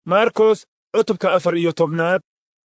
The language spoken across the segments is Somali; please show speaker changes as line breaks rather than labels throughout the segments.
maarkos cutubka afar iyo tobnaad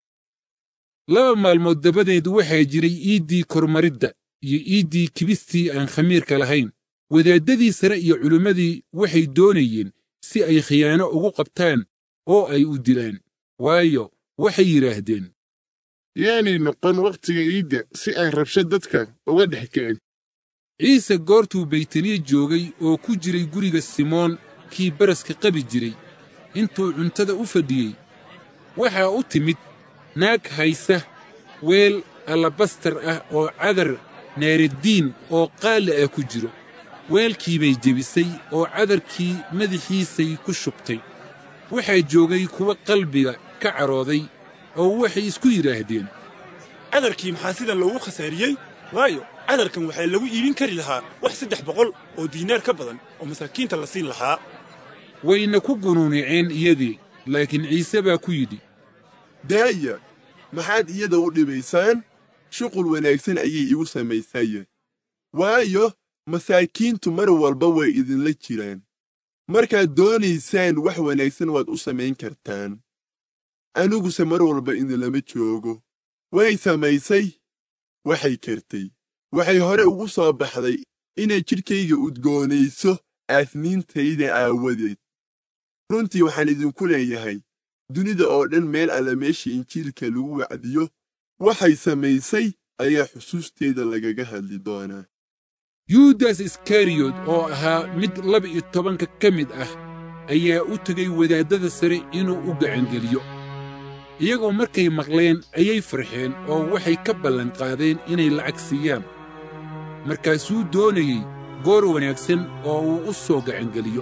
laba maalmood dabadeed waxaa jiray iiddii kormaridda iyo iiddii kibistii aan khamiirka lahayn wadaaddadii sare iyo culimmadii waxay doonayeen si ay khiyaano ugu qabtaan oo ay u dilaan waayo waxay yidhaahdeen
yaanay noqon wakhtiga iidda si aan rabsho dadka uga dhex kicin
ciise goortuu baytaniye joogay oo ku jiray guriga simoon kii baraska qabi jiray intuu cuntada u fadhiyey waxaa u timid naag haysa weel allabastar ah oo cadar naaraddiin oo qaali ah ku jiro weelkii bay jebisay oo cadarkii madaxiisay ku shubtay waxaa joogay kuwa qalbiga ka cadhooday oo waxay isku yidhaahdeen
cadarkii maxaa sidan loogu khasaariyey waayo cadarkan waxaa lagu iibin kari lahaa wax saddex boqol oo diinaar ka badan oo masaakiinta la siin lahaa
wayna ku gunuuniceen iyadii laakiin ciise baa ku yidhi
daaya maxaad iyada u dhibaysaan shuqul wanaagsan ayay igu samaysaye waayo masaakiintu mar walba way idinla jiraan markaad doonaysaan wax wanaagsan waad u samayn kartaan aniguse mar walba idinlama joogo way samaysay waxay kartay waxay hore ugu soo baxday inay jidhkayga udgoonayso aasniintayda aawadeed runtii waxaan idinku leeyahay dunida oo dhan meel alla meesha injiilka lagu wacdiyo waxay samaysay ayaa xusuusteeda lagaga hadli doonaa
yuudas iskariyot oo ahaa mid laba-iyo tobanka ka mid ah ayaa u tegay wadaaddada sare inuu u gacangeliyo iyagoo markay maqleen ayay farxeen oo waxay ka ballanqaadeen inay lacag siiyaan markaasuu doonayey goor wanaagsan oo uu u soo gacangeliyo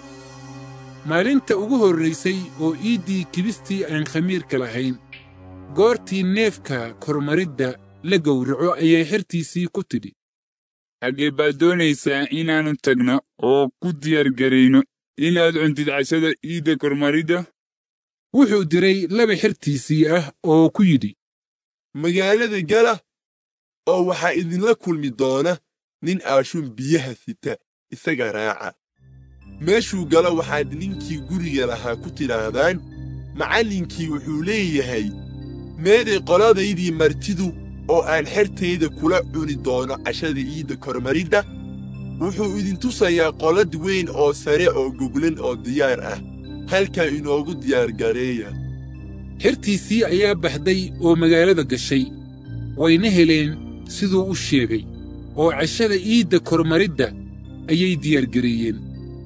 maalinta ugu horraysay oo iiddii kibistii aan khamiirka lahayn goortii neefka kormaridda la gowraco ayay xertiisii ku tidhi
xaggee baad doonaysaa inaannu tagno oo ku diyaargarayno inaad cuntid cashada iidda kormaridda
wuxuu diray laba xertiisii ah oo ku yidhi
magaalada gala oo waxaa idinla kulmi doona nin aashuun biyaha sita isaga raaca meeshuu galo waxaad ninkii guriga lahaa ku tidhaahdaan macallinkii wuxuu leeyahay meeday qoladaydii martidu oo aan xertayda kula cuni doono cashada iidda kormaridda wuxuu idin tusayaa qolad weyn oo sare oo goglan oo diyaar ah halkaa inoogu diyaargareeya
xertiisii ayaa baxday oo magaalada gashay wayna heleen siduu u sheegay oo cashada iidda kormaridda ayay diyaargareeyeen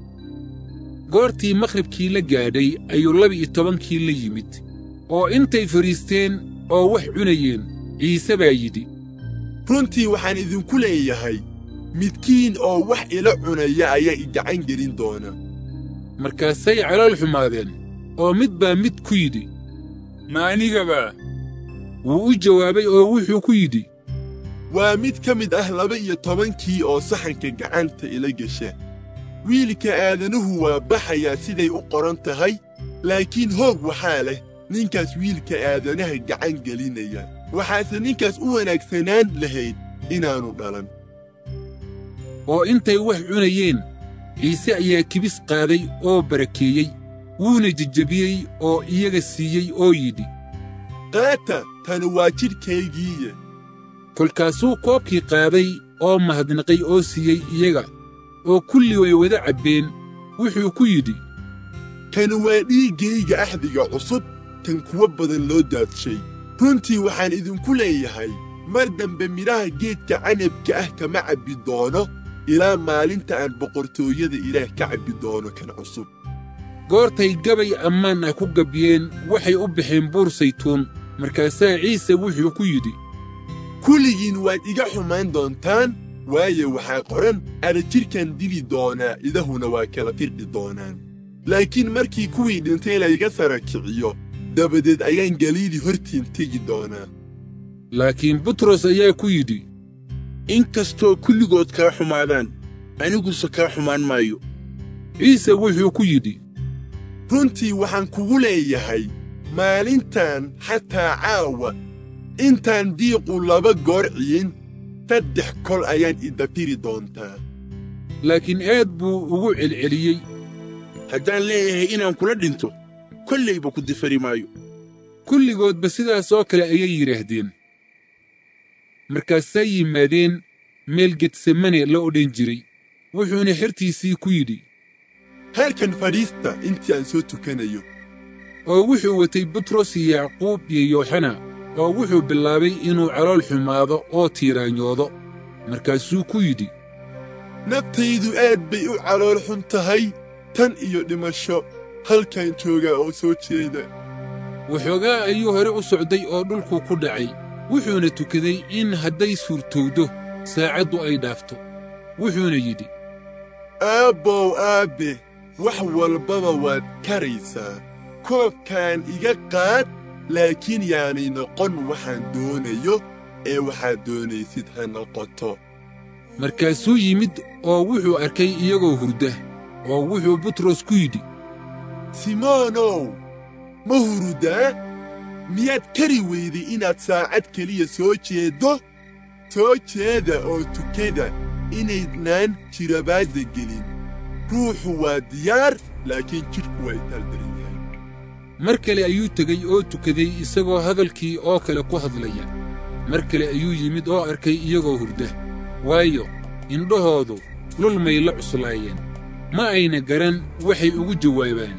goortii makhribkii la gaadhay ayuu laba-iyo tobankii la yimid oo intay fadhiisteen oo wax cunayeen ciise baa yidhi
runtii waxaan idinku leeyahay midkiin oo wax ila cunaya ayaa i gacan gelin doona
markaasay calool xumaadeen oo mid baa mid ku yidhi
ma anigaba
wuu u jawaabay oo wuxuu ku yidhi
waa mid ka mid ah laba iyo tobankii oo saxanka gacanta ila gesha wiilka aadanuhu waa baxayaa siday u qoran tahay laakiin hoog waxaa leh ninkaas wiilka aadanaha gacan gelinaya waxaase ninkaas u wanaagsanaan lahayd inaannu dhalan
oo intay wax cunayeen ciise ayaa kibis qaaday oo barakeeyey wuuna jejebiyey oo iyaga siiyey oo yidhi
qaata tani waa jidhkaygiiya
kolkaasuu koobkii qaaday oo mahadnaqay oo siiyey iyaga oo kulli way wada cabbeen wuxuu ku yidhi
kani waa dhiiggayga axdiga cusub tan kuwa badan loo daadshay runtii waxaan idinku leeyahay mar dambe midhaha geedka canabka ah kama cabbi doono ilaa maalinta aan boqortooyada ilaah ka cabbi doono kan cusub
goortay gabay ammaan ah ku gabyeen waxay u baxeen buur saytuun markaasaa ciise wuxuu ku yidhi
kulligiin waad iga xumaan doontaan waayo waxaa qoran adhajidhkan dili doonaa idahuna waa kala firdhi doonaan laakiin markii kuwii dhintay layga sara kiciyo dabadeed ayaan galiili hortiin tegi doonaa
laakiin butros ayaa ku yidhi
in kastoo kulligood kaa xumaadaan aniguse kaa xumaan maayo
ciise wuxuu ku yidhi
runtii waxaan kugu leeyahay maalintan xataa caawa intaan diiqu laba goor ciyin saddex kol ayaan idafiri doontaa
laakiin aad buu ugu celceliyey
haddaan leeyahay inaan kula dhinto kollayba ku difari maayo
kulligoodba sidaas oo kale ayay yidhaahdeen markaasay yimaadeen meel getsemane la odhan jiray wuxuuna xertiisii ku yidhi
halkan fadhiista intii aan soo tukanayo
oo wuxuu watay butros iyo yacquub iyo yooxana oo wuxuu bilaabay inuu calool xumaado oo tiiraanyoodo markaasuu ku yidhi
naftaydu aad bay u calool xun tahay tan iyo dhimasho halkan joogaa oo soo jeeda
waxoogaa ayuu hore u socday oo dhulku ku dhacay wuxuuna tukaday in hadday suurtowdo saacaddu ay dhaafto wuxuuna yidhi
aabbow aabbe wax walbaba waad karaysaa koobkaan iga qaad laakiin yaanay noqon waxaan doonayo ee waxaad doonaysid ha noqoto
markaasuu yimid oo wuxuu arkay iyagoo hurda oo wuxuu butros ku yidhi
simoonow ma hurudaa miyaad kari weyday inaad saacad keliya soo jeeddo soo jeeda oo tukada inaydnaan jirabaadda gelin ruuxu waa diyaar laakiin jidhku waa itaaldaran yahay
mar kale ayuu tegey oo tukaday isagoo hadalkii oo kale ku hadlaya mar kale ayuu yimid oo arkay iyagoo hurda waayo indhahoodu lulmay la cuslaayeen ma ayna garan waxay ugu jawaabaan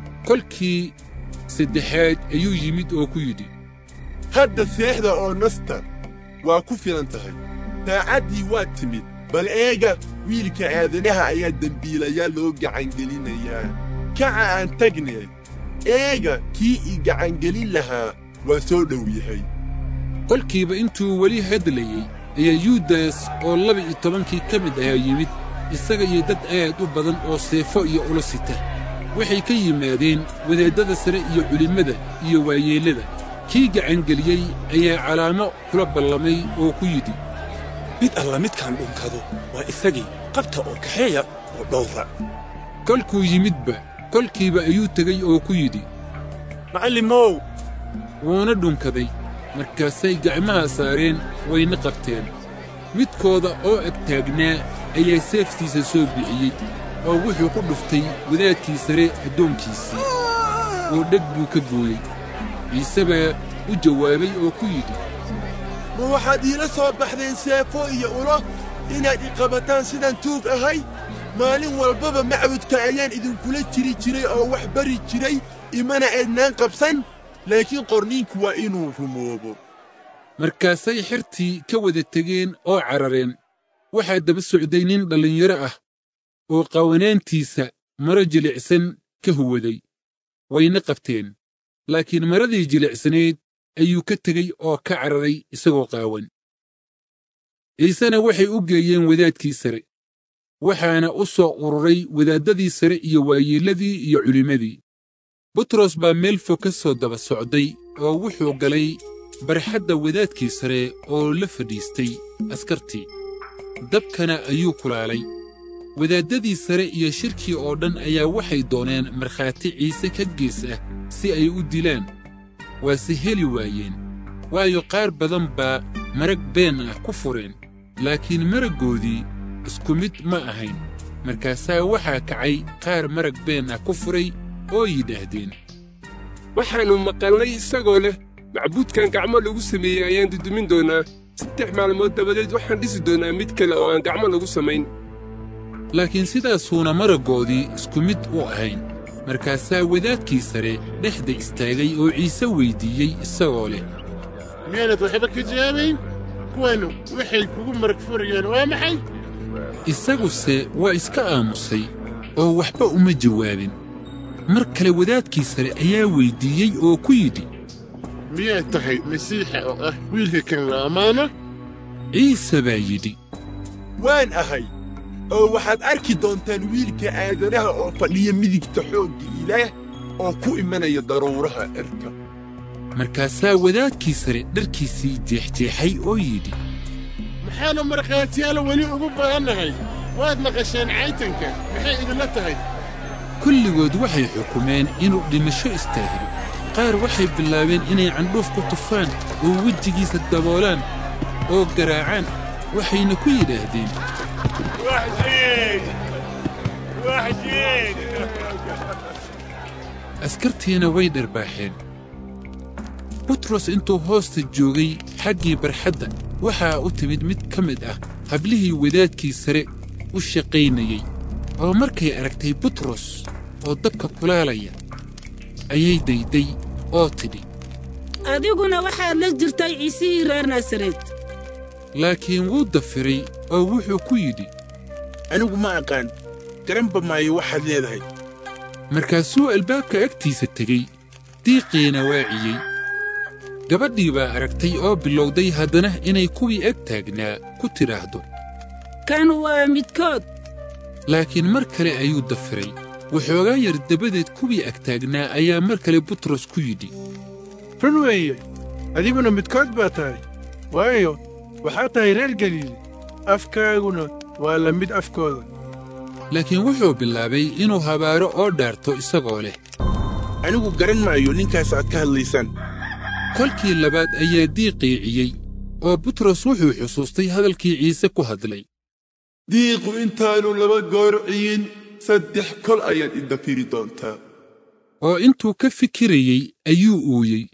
kolkii saddexaad ayuu yimid oo ku yidhi
hadda seexda oo nasta waa ku filan tahay saacaddii waa timid bal eega wiilka aadanaha ayaa dembiilayaal loo gacangelinayaa kaca aan tagnee eega kii i gacangelin lahaa waa soo dhow yahay
kolkiiba intuu weli hadlayey ayaa yuudas oo laba-iyo tobankii ka mid ahaa yimid isaga iyo dad aad u badan oo seefo iyo ula sita waxay ka yimaadeen wadaaddada sare iyo culimmada iyo waayeellada kii gacangeliyey ayaa calaamo kula ballamay oo ku yidhi
mid alla midkaan dhunkado waa isagii qabta oo kaxeeya oo dhowra
kolkuu yimidba kolkiiba ayuu tegey oo ku yidhi
macallimow
wuuna dhunkaday markaasay gacmaha saareen wayna qabteen midkooda oo ag taagnaa ayaa seeftiisa soo bixiyey oo wuxuu ku dhuftay wadaadkii sare addoonkiisii oo dheg buu ka gooyey ciise baa u jawaabay oo ku yidhi
ma waxaad iila soo baxdeen seefo iyo ulo inaad i qabataan sidaan tuug ahay maalin walbaba macbudka ayaan idinkula jiri jiray oo wax bari jiray imana eednaan qabsan laakiin qorniinku waa inuu rumoobo
markaasay xertii ka wada tegeen oo carareen waxaa daba socday nin dhallinyaro ah oo qawanaantiisa maro jilicsan ka huwaday wayna qabteen laakiin maradii jilicsanayd ayuu ka tegey oo ka cararay isagoo qaawan ciisena waxay u geeyeen wadaadkii sare waxaana u soo ururay wadaaddadii sare iyo waayeelladii iyo culimmadii butros baa meel fog ka soo daba socday oo wuxuu galay barxadda wadaadkii sare oo la fadhiistay askartii dabkana ayuu kulaalay wadaaddadii sare iyo shirkii oo dhan ayaa waxay dooneen markhaati ciise ka gees ah si ay u dilaan waase heli waayeen waayo qaar badan baa marag been ah ku fureen laakiin maraggoodii isku mid ma ahayn markaasaa waxaa kacay qaar marag been ah ku furay oo yidhaahdeen
waxaannu maqalnay isagoo leh macbuudkan gacmo lagu sameeyey ayaan dudumin doonaa saddex maalmood dabadeed waxaan dhisi doonaa mid kale oo aan gacmo lagu samayn
laakiin sidaasuuna maraggoodii isku mid u ahayn markaasaa wadaadkii sare dhexda istaagay oo ciise weyddiiyey isagoo leh
miyaanad waxba ka jawaabayn kuwanu waxay kugu marag furayaan waa maxay
isaguse waa iska aamusay oo waxba uma jawaabin mar kale wadaadkii sare ayaa weyddiiyey oo ku yidhi
miyaad tahay masiixa oo ah wiilka kan la ammaano
ciise baa yidhi
waan ahay oo waxaad arki doontaan wiilka aadanaha oo fadhiya midigta xoogga ilaah oo ku imanaya daruuraha cirka
markaasaa wadaadkii sare dharkiisii jeexjeexay oo yidhi
maxaannu markhaatiyaal weli ugu baahannahay waad maqasheen caytanka maxay idinla tahay
kulligood waxay xukumeen inuu dhimasho istaahilo qaar waxay bilaabeen inay candhuuf ku tufaan oo wejigiisa daboolaan oo garaacaan waxayna ku yidhaahdeen askartiina way dharbaaxeen butros intuu hoosta joogay xaggii barxadda waxaa u timid mid ka mid ah hablihii wadaadkii sare u shaqaynayey oo markay aragtay butros oo dabka kulaalaya ayay dayday oo tidhi
adiguna waxaad la jirtay ciisihii reer naasareed
laakiin wuu dafiray oo wuxuu ku yidhi
anigu ma aqaan garanba maayo waxaad leedahay
markaasuu albaabka agtiisa tegey diiqiina waaciyey gabadhii baa aragtay oo bilowday haddana inay kuwii ag taagnaa ku tidhaahdo
kan waa midkood
laakiin mar kale ayuu dafiray waxoogaa yar dabadeed kuwii ag taagnaa ayaa mar kale butros ku yidhi
run weeye adiguna midkood baa tahay waayo waxaad tahay reer galiili afkaaguna waa la mid afkooda
laakiin wuxuu bilaabay inuu habaaro oo dhaarto isagoo leh
anigu garan maayo ninkaas aad ka hadlaysaan
kolkii labaad ayaa diiqiiciyey oo butros wuxuu xusuustay hadalkii ciise ku hadlay
diiqu intaannu laba goor ciyin saddex kol ayaad idafiri doontaa
oo intuu ka fikirayey ayuu uuyey